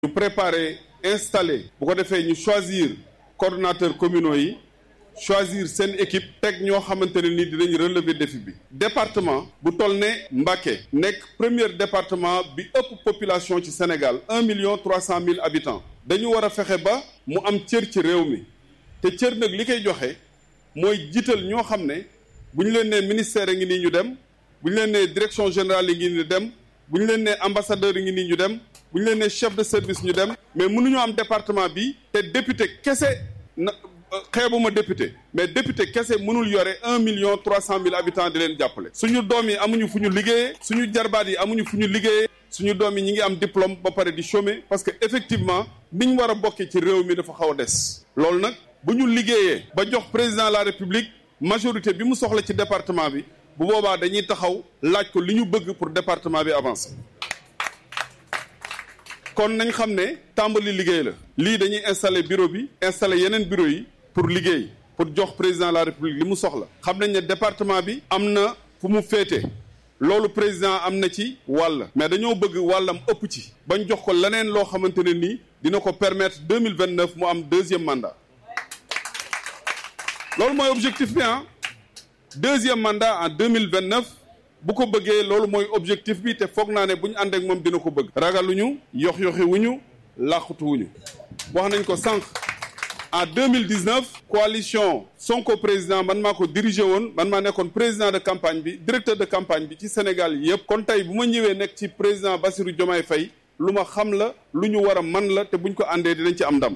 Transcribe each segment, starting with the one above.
ñu préparer installer bu ko defee ñu choisir coordonnateurs communaux yi choisir seen équipe teg ñoo xamante ne ni dinañ relever défi bi département bu toll ne Mbacké nekk premier département bi ëpp population ci Sénégal un million trois cent mille habitants dañu war a fexe ba mu am cër ci réew mi te cër nag li koy joxe mooy jiital ñoo xam ne bu ñu leen nee ministère yi ngi nii ñu dem bu ñu leen nee direction générale yi ngi nii ñu dem bu ñu leen nee ambassadeur yi ngi nii ñu dem bu ñu leen nee chef de service ñu dem mais mënuñu am département bi te député kese na xeebuma député mais député kese mënul yore un million trois cent mille habitants di leen jàppale suñu doom yi amuñu fu ñu liggéeyee suñu jarbaat yi amuñu fu ñu liggéeyee suñu doom yi ñi ngi am diplôme ba pare di chômer parce que effectivement niñ war a bokkee ci réew mi dafa xaw a des loolu nag bu ñu liggéeyee ba jox président de la république majorité bi mu soxla ci département bi bu boobaa dañuy taxaw laaj ko li ñu bëgg pour département bi avancer kon nañ xam ne tàmbali liggéey la lii dañuy installer bureau bi installer yeneen bureau yi pour liggéey pour jox président de la république li mu soxla xam nañ ne département bi am na fu mu féete loolu président am na ci wàll mais dañoo bëgg wàllam ëpp ci bañ jox ko leneen loo xamante ne nii dina ko permettre deux mille vingt neuf mu am deuxième mandat loolu mooy objectif bi ah deuxième mandat en deux mille vingt neuf bu ko bëggee loolu mooy objectif bi te foog naa ne bu ñu ànd ak moom dina ko bëgg. ragaluñu yox yoxi wuñu làqutu wuñu wax nañ ko sànq en deux mille dix neuf coalition Sonko président man maa ko dirigé woon man maa nekkoon président de campagne bi directeur de campagne bi ci Sénégal yëpp. kon tey bu ma ñëwee nekk ci président Bassirou Diomaye Faye lu ma xam la lu ñu war a man la te buñ ko àndee dinañ ci am ndam.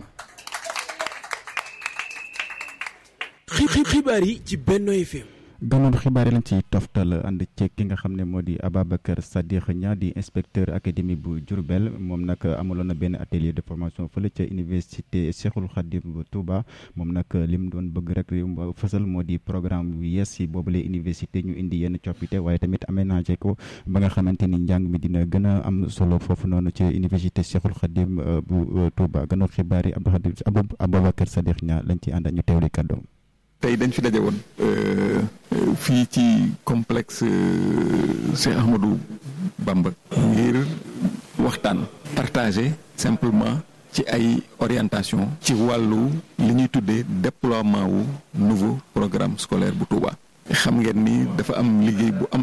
xibaar yi ci Benno FM. gannaaw xibaar yi lañ ci toftal ànd ci ki nga xam ne moo di Ababacar Sadikh Niang di inspecteur académie bu Diourbel moom nag amaloon na benn atelier de formation fële ca université Cheikhoul Khadim bu Touba moom nag li mu doon bëgg rek fësal moo di programme bu yees si boobule université ñu indi yenn coppite waaye tamit aménagé ko ba nga xamante ni njàng mi dina gën a am solo foofu noonu ci université Cheikhoul Khadim bu Touba gannaaw xibaar yi Abdou Khadim Ababacar Sadikh Niang lañ ci ànd ñu teewli kàddoom tey dañ fi daje woon fii ci complexe Cheikh Ahmadou Bamba ngir waxtaan partager simplement ci ay orientation ci wàllu li ñuy tuddee déploiement wu nouveau programme scolaire bu Touba xam ngeen ni dafa am liggéey bu am